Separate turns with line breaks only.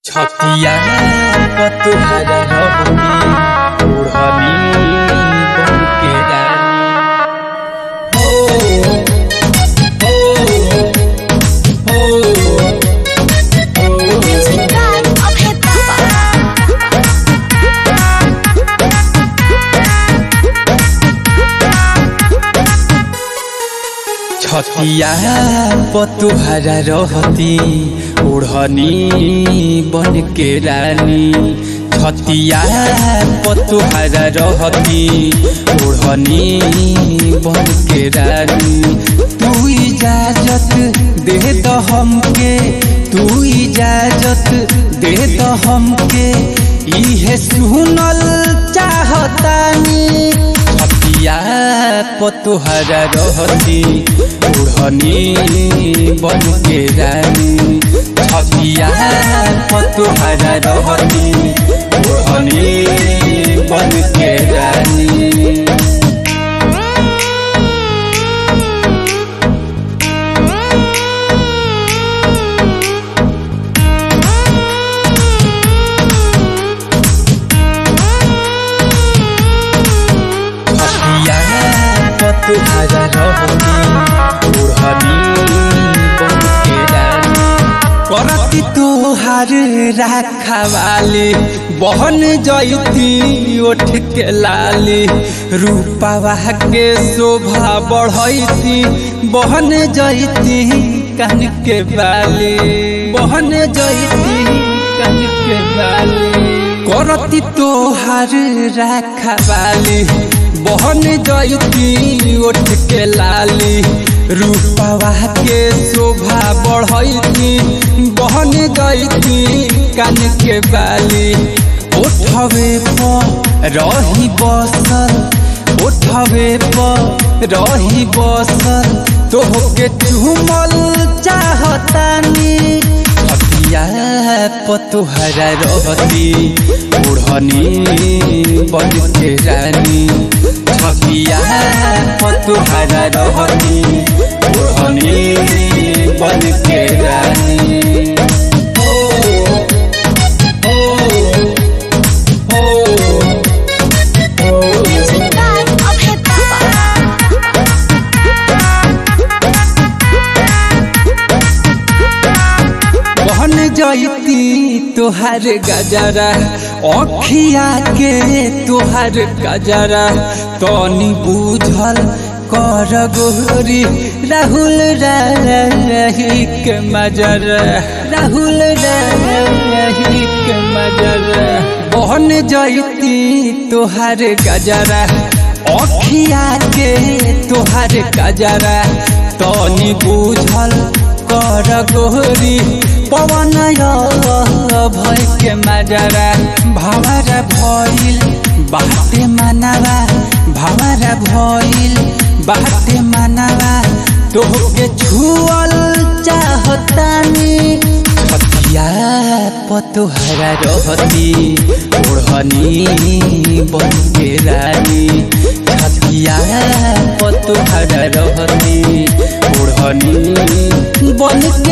छतिया पतुहरा रहनी ओढ़नी बन के रानी हो हो हो हो
Music by Abhay Baba.
छतिया पतुहरा रहती ओढ़नी बन के रानी छतिया पतुहरा रहती ओढ़नी बन के रानी तू इजाजत दे द हमके तू इजाजत दे द हमके इहे सुनल चाहतानी छतिया पतुहरा रहती ओढ़नी बन के रानी छतिया पतुहरा रहती ओढ़नी बन के रानी छतिया पतुहरा रहती ओढ़नी बन के रानी करती तोहार राखवाली बहन जैती ओठ के लाली रूपावा के शोभा बढ़ैती बहन जैती कान के बाली बहन जैती कान के बाली करती तोहार राखवाली बहन जैती ओठ के लाली रूपावा के शोभा बढ़ैती बहन जैती कान के बाली उठवे पर रही बसल उठवे पर रही बसल तोहके चुमल चाहतानी छतिया पतुहरा रहती ओढ़नी बन के रानी छतिया पतुहरा रहती ओढ़नी बन के रानी हो हो हो हो
Music by Abhay Baba.
बहन जैती तोहार गजरा अखिया के तोहार गजरा तनी बुझल कर गोरी राहुल रही के मजरा राहुल रही के मजरा बहन जैती तोहार गजरा अखिया के तोहार गजरा तनी बुझल कर गोरी पवन भय के मजरा भावरा भइल बाटे मानवा भावरा भइल बाटे मानवा तोहके छुअल चाहतानी छतिया पतुहरा रहती ओढ़नी बन के रानी छतिया पतुहरा रहती ओढ़नी बन